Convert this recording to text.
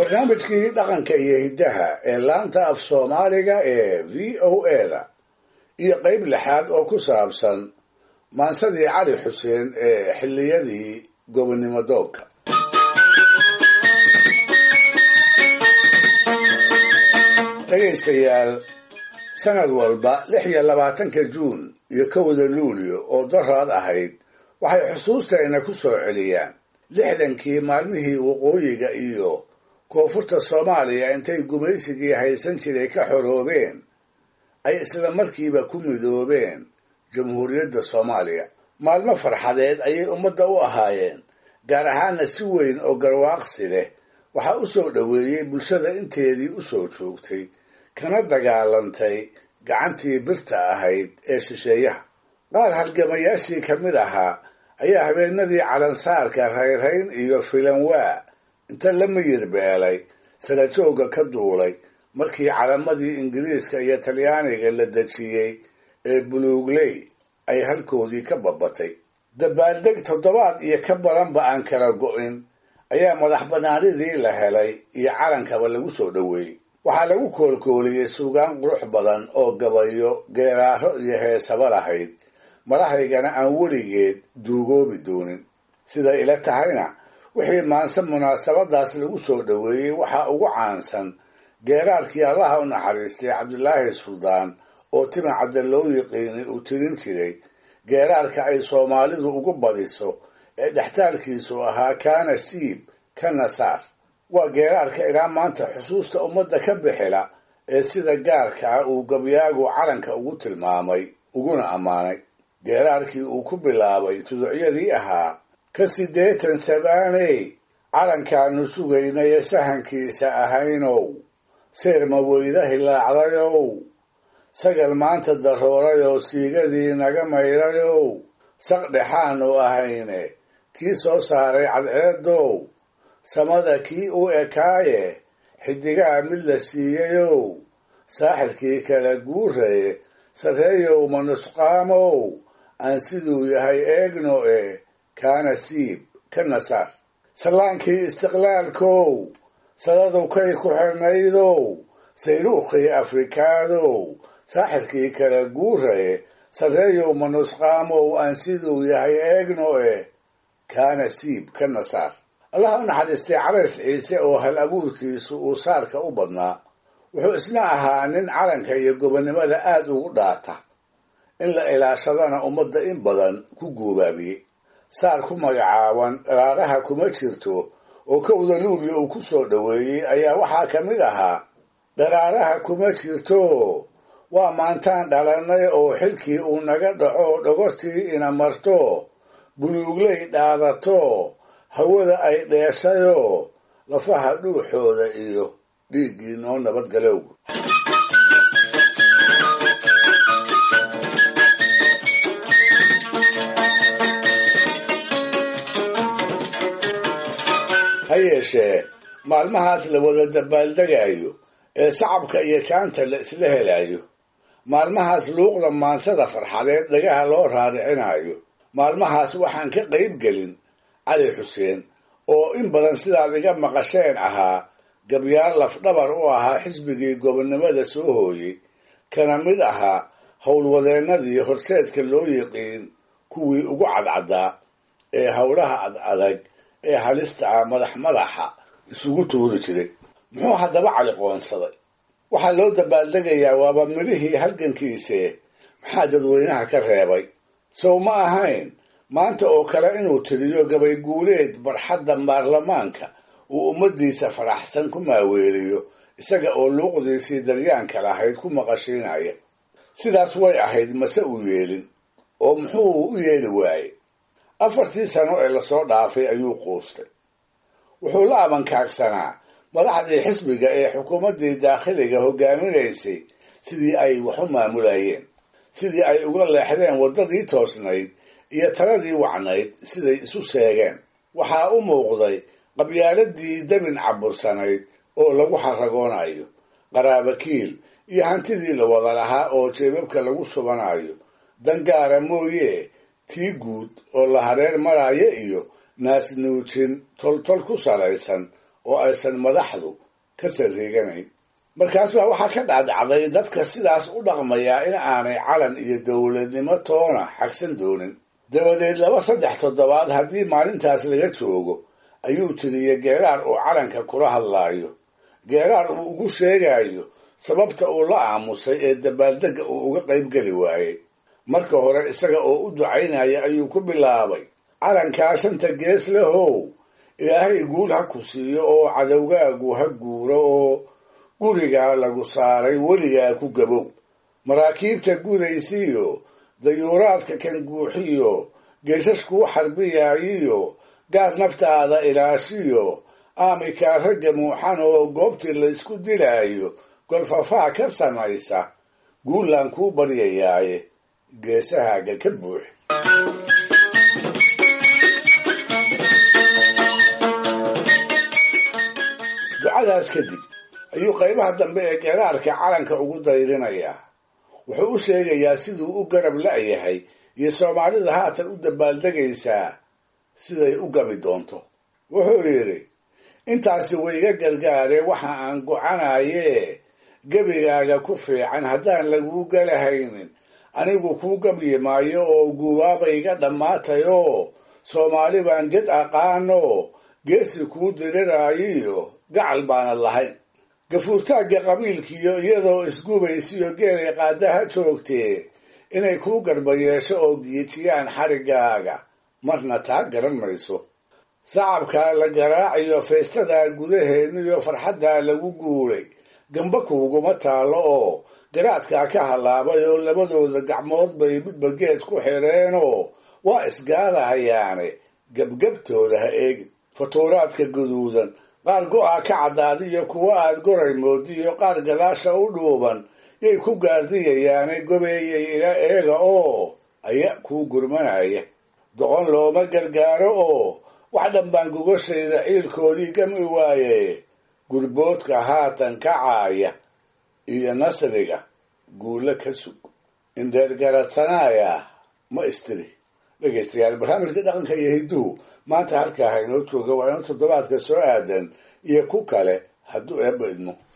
barnaamijkii dhaqanka iyo hiddaha ee laanta af soomaaliga ee v o eda iyo qayb lixaad oo ku saabsan maansadii cali xuseen ee xilliyadii gobonnimo doonka dhegaystayaal sanad walba lix iyo labaatanka juun iyo kowda luulyo oo daraad ahayd waxay xusuustayna ku soo celiyaan lixdankii maalmihii waqooyiga iyo koonfurta soomaaliya intay gumaysigii haysan jiray ka xoroobeen ay isla markiiba ku midoobeen jamhuuriyadda soomaaliya maalmo farxadeed ayay ummadda u ahaayeen gaar ahaanna si weyn oo garwaaqsi leh waxaa u soo dhoweeyey bulshada inteedii u soo joogtay kana dagaalantay gacantii birta ahayd ee shisheeyaha qaar halgamayaashii ka mid ahaa ayaa habeenadii calansaarka rayrayn iyo filanwaa inta la miyir beelay sarajoogga ka duulay markii calamadii ingiriiska iyo talyaaniga la dejiyey ee buluugley ay halkoodii ka babatay dabaaldeg toddobaad iyo ka badanba aan kala go'in ayaa madax bannaanidii la helay iyo calankaba lagu soo dhoweeyey waxaa lagu koolkooliyey suugaan qurux badan oo gabayo geeraaro iyo heesaba lahayd madahaygana aan weligeed duugoobi doonin siday ila tahayna wixii maanse munaasabadaas lagu soo dhoweeyey waxaa ugu caansan geeraarkii allaha u naxariistay cabdilaahi suldaan oo tima cadda loo yiqiinay uu tirin jiray geeraarka ay soomaalidu ugu badiso ee dhextaalkiisu ahaa kaana siib kana saar waa geeraarka ilaa maanta xusuusta ummadda ka bixila ee sida gaarka ah uu gabyaagu calanka ugu tilmaamay uguna ammaanay geeraarkii uu ku bilaabay tuducyadii ahaa ka siddeetan sabaaney calankaanu sugaynaye sahankiisa ahaynow seerma weyda hilaacdayow sagal maanta daroorayoo siigadii naga mayrayow saq dhexaanu ahayne kii soo saaray cadceedow samada kii u ekaaye xidigaha mid la siiyayow saaxirkii kala guuraye sarreeyow manusqaamow aan siduu yahay eegno e kaana siib ka nasaar sallaankii istiqlaalkow sadadu kay ku xirnaydow sayruukhii afrikaadow saaxirkii kala guuraye sarreeyow manusqaamow aan siduu yahay eegno e kaana siib ka nasaar allaha u naxariistay calays ciise oo hal abuurkiisu uu saarka u badnaa wuxuu isna ahaa nin calanka iyo gobonnimada aad ugu dhaata in la ilaashadana ummadda in badan ku guubaabiyey saar ku magacaaban dharaaraha kuma jirto oo kowda luulya uu ku soo dhoweeyey ayaa waxaa ka mid ahaa dharaaraha kuma jirto waa maantaan dhalannay oo xilkii uu naga dhaco dhogortii ina marto buluugley dhaadato hawada ay dheeshayoo lafaha dhuuxooda iyo dhiiggii noo nabadgalow ha yeeshee maalmahaas la wada dabaaldegayo ee sacabka iyo jaanta la isla helayo maalmahaas luuqda maansada farxadeed dhagaha loo raaricinayo maalmahaas waxaan ka qayb gelin cali xuseen oo in badan sidaad iga maqasheen ahaa gabyaal lafdhabar u ahaa xisbigii gobonnimada soo hooyey kana mid ahaa howlwadeennadii horseedka loo yiqiin kuwii ugu cadcaddaa ee howlaha ad adag ee halista ah madax madaxa isugu tuuri jiray muxuu haddaba cali qoonsaday waxaa loo dabaaldegayaa waaba midhihii halgankiisee maxaa dadweynaha ka reebay sow ma ahayn maanta oo kale inuu tiriyo gabay guuleed barxadda baarlamaanka uu ummaddiisa faraxsan ku maaweeliyo isaga oo luuqdiisii daryaanka lahayd ku maqashiinaya sidaas way ahayd mase uu yeelin oo muxuu u yeeli waayey afartii sano ee lasoo dhaafay ayuu quustay wuxuu la abankaagsanaa madaxdii xisbiga ee xukuumaddii daakhiliga hogaaminaysay sidii ay wax u maamulayeen sidii ay uga leexdeen waddadii toosnayd iyo taladii wacnayd siday isu sheegeen waxaa u muuqday qabyaaladii dabin cabursanayd oo lagu xaragoonayo qaraabakiil iyo hantidii la wada lahaa oo jeebabka lagu shubanayo dangaara mooye tii guud oo la hareer maraayo iyo naasnuujin toltol ku salaysan oo aysan madaxdu ka sarreeganayn markaas baa waxaa ka dhacdhacday dadka sidaas u dhaqmayaa in aanay calan iyo dowladnimo toona xagsan doonin dabadeed laba saddex toddobaad haddii maalintaas laga joogo ayuu tiriyey geeraar uu calanka kula hadlaayo geeraar uu ugu sheegayo sababta uu la aamusay ee dabaaldegga uu uga qayb geli waayey marka hore isaga oo u ducaynaya ayuu ku bilaabay calankaa shanta gees lehow ilaahay guul ha ku siiyo oo cadowgaagu ha guuro oo gurigaa lagu saaray weligaa ku gabow maraakiibta gudaysiiyo dayuuraadka kan guuxiyo geeshashkuu xarbiyaayiyo gaar naftaada ilaashiyo aamikaa ragga muuxan oo goobtii laysku dilaayo golfafaa ka samaysa guullaan kuu baryayaaye geesahaaga ka buux ducadaas kadib ayuu qaybaha dambe ee geeraarka calanka ugu dayrinayaa wuxuu u sheegayaa siduu u garab la'yahay iyo soomaalida haatan u dabaaldegaysaa siday u gabi doonto wuxuu yidhi intaasi wayga gargaare waxa aan gocanayee gebigaaga ku fiican haddaan laguu galahaynin anigu kuu gabyi maayo oo guubaabayga dhammaatayoo soomaali baan ged aqaanoo geesi kuu diriraayiyo gacal baanad lahayn gafuurtaagga qabiilkiiyo iyadoo isgubaysiyo geelay qaadaha joogtee inay kuu garba yeesho oo giijiyaan xariggaaga marna taa garan mayso sacabkaa la garaaciyo feestadaa gudaheeniyo farxaddaa lagu guulay gamba kuuguma taallo oo garaadkaa ka hallaabay oo labadooda gacmood bay midba geed ku xidheenoo waa isgaadahayaane gebgebtooda ha eegin fatuuraadka guduudan qaar go-a ka caddaadiyo kuwo aad goray moodiyo qaar gadaasha u dhuuban yay ku gaardiyayaane gobeeyay ila eega oo aya kuu gurmanaya doqon looma gargaaro oo wax dhanbaan gogashayda ciilkoodii gami waaye gurboodka haatan kacaaya iyo nasriga guulo ka sug indheergaradsanaaya ma istiri dhegaystayaal barnaamijka dhaqanka iyo hidduhu maanta halkaa ha inoo jooga waa inuu toddobaadka soo aadan iyo ku kale hadduu eebba idmo